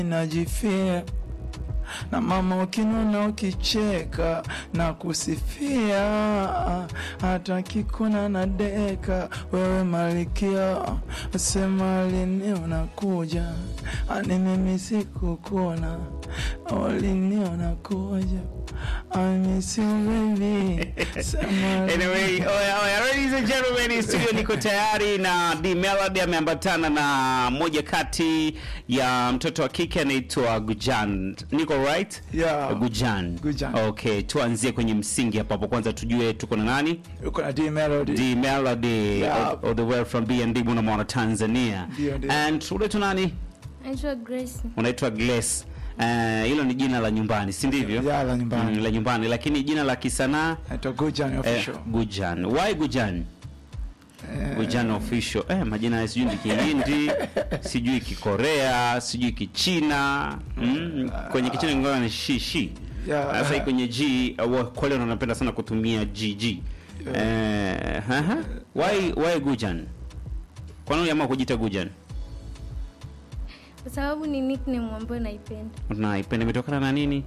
najifia na mama ukinona ukicheka na kusifia hata kikuna na deka wewe malikia sema lini unakuja ani mimi sikukuna olini unakuja I miss you baby sema Anyway, oya, oya, ladies and gentlemen, studio niko tayari na D Melody ameambatana na moja kati ya mtoto wa kike anaitwa Gujan. Niko right? Yeah. Gujan. Gujan. Okay, tuanzie kwenye msingi hapa hapo. Kwanza tujue tuko na nani? uko na D Melody D Melody Yeah. all, all the way from B&D Bunamona Tanzania. Ndio, ndio. And unaitwa nani? Naitwa Grace. Unaitwa Grace. Eh, hilo ni jina la nyumbani, si ndivyo? Yeah, la nyumbani. Mm, la nyumbani, lakini jina la kisanaa naitwa Gujan eh, official Gujan. Why Gujan? Eh, Gujan official. Eh, majina ya sijui ni Kihindi, sijui Kikorea, sijui Kichina. Mm, kwenye Kichina ingawa ni shi shi. Yeah. Sasa hii kwenye G uh, kwa leo wanapenda sana kutumia GG. Eh, haha. Why why Gujan? Kwa nini uliamua kujiita Gujan? Kwa sababu ni nickname ambayo naipenda. Unaipenda imetokana na nini?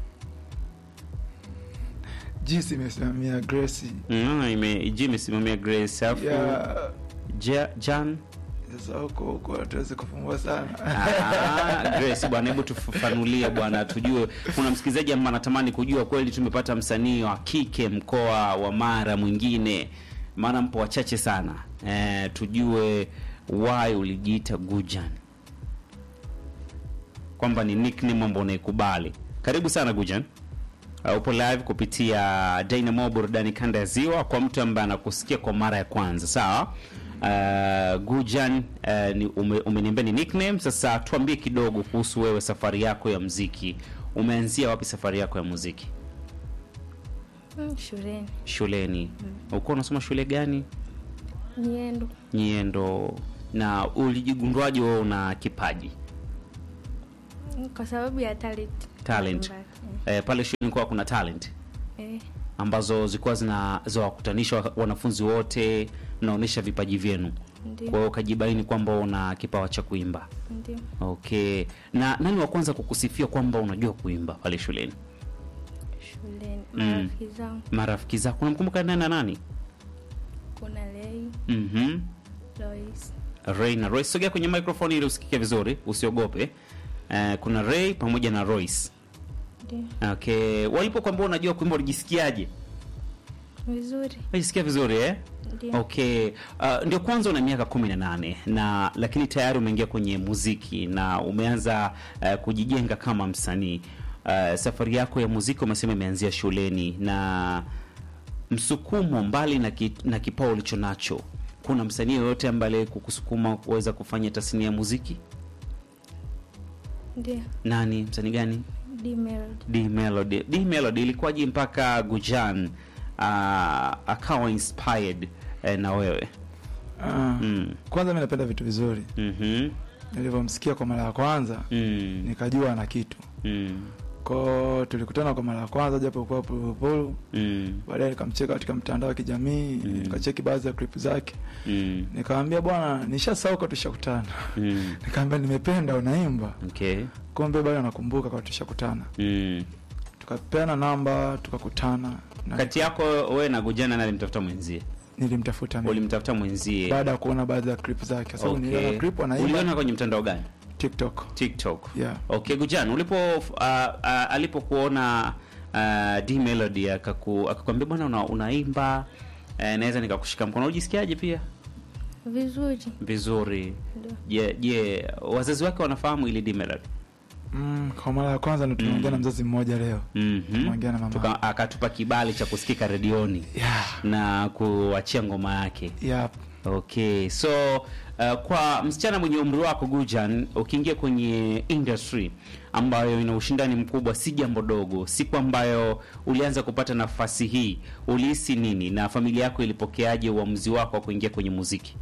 jinsi imesimamia Grace Mm, ime G imesimamia Grace alafu yeah. Ja- Jan Sasa huko huko hatuwezi kufumbua sana Ah, Grace bwana, hebu tufafanulie bwana, tujue. Kuna msikilizaji ambaye anatamani kujua kweli tumepata msanii wa kike mkoa wa Mara mwingine, maana mpo wachache sana eh, tujue why ulijiita Gujan, kwamba ni nickname ambayo unaikubali. Karibu sana Gujan. Uh, upo live kupitia Dynamo burudani kanda ya Ziwa. Kwa mtu ambaye anakusikia kwa mara ya kwanza, sawa. Uh, Gujan uh, ni ume, umeniambia ni nickname. Sasa tuambie kidogo kuhusu wewe, safari yako ya muziki. Umeanzia wapi safari yako ya muziki? Mm, shuleni. Shuleni. Ulikuwa unasoma shule gani? Niendo. Nyendo. Na ulijigunduaje wewe una kipaji Mm, Kwa sababu ya talent. talent? Mbalimbali. Eh, pale shuleni kwa kuna talent Eh, eh, ambazo zilikuwa zinawakutanisha wa- wanafunzi wote, mnaonyesha vipaji vyenu. Kwa ndio. hiyo ukajibaini kwamba una kipawa cha kuimba. Ndio. Okay. Na nani wa kwanza kukusifia kwamba unajua kuimba pale shuleni? Shuleni. Mm. Marafiki zangu Marafiki zako unamkumbuka nani na nani? kuna Lei, Mhm. Lois. Ray na Royce. Sogea kwenye microphone ili usikike vizuri, usiogope. Eh, kuna Ray pamoja na Royce. Ndio. Okay. Walipokuambia unajua kuimba ulijisikiaje? Vizuri. Unajisikia vizuri eh? Ndio. Okay. Uh, ndio kwanza una miaka kumi na nane na lakini tayari umeingia kwenye muziki na umeanza uh, kujijenga kama msanii. Uh, safari yako ya muziki umesema imeanzia shuleni na msukumo mbali na, ki, na kipawa ulicho nacho, kuna msanii yoyote ambaye kukusukuma kuweza kufanya tasnia ya muziki? Ndio. Nani? Msanii gani? D Melody. D Melody. D Melody ilikuwaje mpaka Gujan uh, akawa inspired eh, na wewe? Ah, Mm. kwanza mi napenda vitu vizuri Mhm. nilivyomsikia kwa mara ya kwanza Mm. nikajua ana kitu Mm. ko tulikutana kwa mara ya kwanza japo kuwa pulupulu Mm. baadaye nikamcheka katika mtandao wa kijamii Mm. nikacheki baadhi ya clip zake Mm. nikamwambia bwana nishasauka tushakutana Mm. nikamwambia nimependa unaimba Okay. kumbe bado nakumbuka kwa tushakutana Mm. tukapeana namba tukakutana na Kati yako wewe na Gujana na alimtafuta mwenzie? nilimtafuta mimi Ulimtafuta mwenzie? baada ya kuona baadhi ya clip zake kwa sababu niliona Okay. clip Uliona anaimba kwenye mtandao gani? tiktok TikTok. yeah Okay, Gujan, ulipo uh, uh, alipokuona uh, D Melody akaku akakwambia bwana una, unaimba uh, naweza nikakushika mkono. Unajisikiaje pia? Vizuri. Vizuri. Ndio. Je, je, wazazi wake wanafahamu ili D Melody? mm, kwa mara ya kwanza ndo tumeongea na mzazi mmoja leo Mhm. Tumeongea na mama. Tuka- akatupa kibali cha kusikika redioni yeah na kuachia ngoma yake. yeah Okay, so uh, kwa msichana mwenye umri wako Gujan, ukiingia kwenye industry ambayo ina ushindani mkubwa, si jambo dogo. Siku ambayo ulianza kupata nafasi hii, ulihisi nini na familia yako ilipokeaje uamuzi wako wa kuingia kwenye muziki?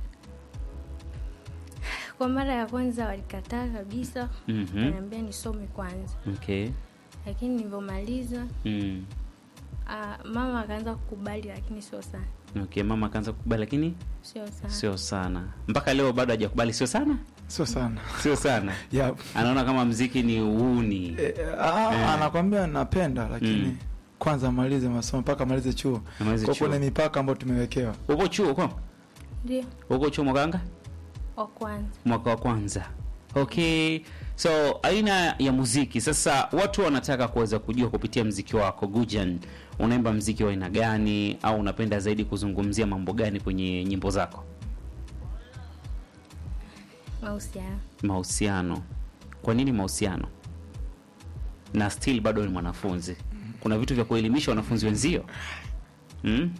Kwa mara ya kwanza walikataa kabisa. Mhm. Waniambia nisome kwanza. Okay. Lakini nilivyomaliza Mm. ah, mama akaanza kukubali lakini sio sana. Okay, mama akaanza kukubali lakini Sio sana. sio sana. Mpaka leo bado hajakubali sio sana? sio sana sio sana yeah. anaona kama mziki ni uuni e, a, Eh. anakwambia napenda lakini Mm. kwanza amalize masomo mpaka amalize chuo Amalize kwa chuo. kuna mipaka ambayo tumewekewa uko chuo uko Ndio, uko chuo mwakanga wa kwanza. mwaka wa kwanza okay so aina ya muziki sasa watu wanataka kuweza kujua kupitia mziki wako gujan unaimba mziki wa aina gani au unapenda zaidi kuzungumzia mambo gani kwenye nyimbo zako Mahusiano. mahusiano kwa nini mahusiano na still bado ni mwanafunzi kuna vitu vya kuelimisha wanafunzi wenzio hmm?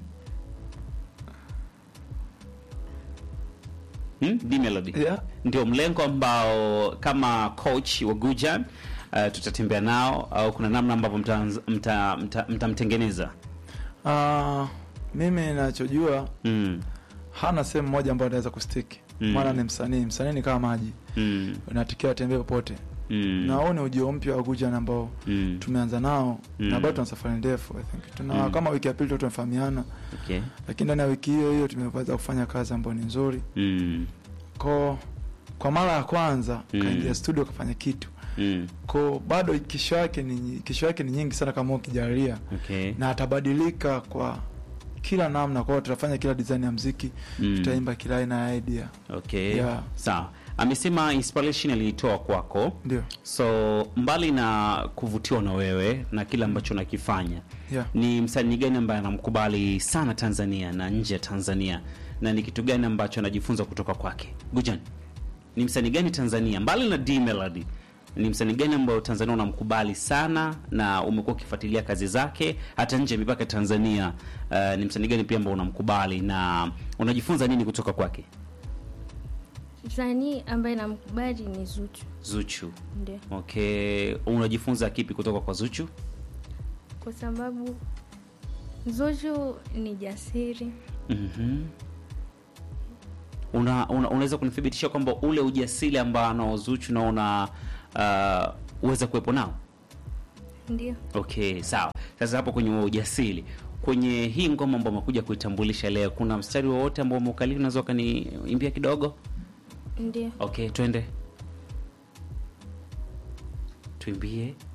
Hmm? D Melody yeah. ndio mlengo ambao kama coach wa Gujan uh, tutatembea nao au kuna namna ambavyo mtamtengeneza mta, mta, mtamtengeneza? Ah, mimi nachojua mm. hana sehemu moja ambayo anaweza kustiki Mm. maana ni msanii msanii ni kama maji mm. unatakiwa atembee popote mm. na huu ni ujio mpya wa Gujan ambao mm. tumeanza nao Mm. na bado tuna safari ndefu I think tuna Mm. kama wiki ya pili tu tumefahamiana okay. lakini ndani ya wiki hiyo hiyo tumeweza kufanya kazi ambayo ni nzuri mm. ko kwa mara ya kwanza Mm. kaingia studio kafanya kitu mm. ko bado kesho yake ni kesho yake ni nyingi sana kama ukijalia okay. na atabadilika kwa kila namna kwao tutafanya kila design ya mziki Mm. tutaimba kila aina ya idea okay. Yeah. sawa amesema inspiration aliitoa kwako ndio so mbali na kuvutiwa na wewe na kile ambacho unakifanya yeah. ni msanii gani ambaye anamkubali sana tanzania na nje ya tanzania na ni kitu gani ambacho anajifunza kutoka kwake gujan ni msanii gani tanzania mbali na d melody ni msanii gani ambayo tanzania unamkubali sana na umekuwa ukifuatilia kazi zake hata nje ya mipaka ya tanzania uh, ni msanii gani pia ambao unamkubali na unajifunza nini kutoka kwake Msanii ambaye namkubali ni Zuchu. zuchu Ndio, okay unajifunza kipi kutoka kwa zuchu kwa sababu Zuchu ni jasiri. Mhm. una, una, unaweza kunithibitisha kwamba ule ujasiri ambao anao Zuchu na una uh, uweza kuwepo nao Ndio, okay sawa sasa hapo kwenye huo ujasiri kwenye hii ngoma ambao umekuja kuitambulisha leo kuna mstari wowote ambao umeukalili unaweza ukaniimbia kidogo ndio. okay twende tuimbie